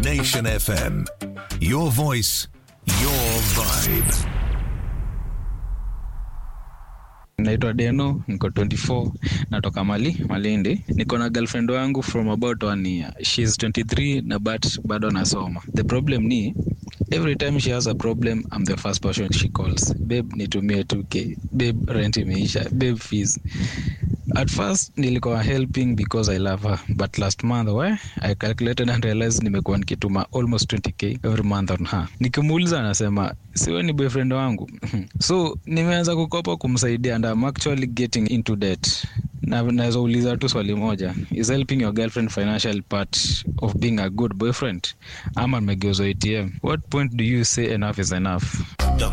Nation FM. Your voice, your vibe. naitwa deno niko 24 natoka mali malindi niko na girlfriend wangu from about one year shes 23 na but bado nasoma the problem ni every time she has a problem i'm the first person she calls babe nitumie 2k babe rent imeisha babe fees at first nilikuwa helping because i love her but last month we i calculated and realized nimekuwa nikituma almost 20k every month on her nikimuuliza anasema siwe ni boyfriend wangu so nimeanza kukopa kumsaidia and I'm actually getting into debt na naweza uliza tu swali moja is helping your girlfriend financial part of being a good boyfriend ama nimegeuzwa atm what point do you say enough is enough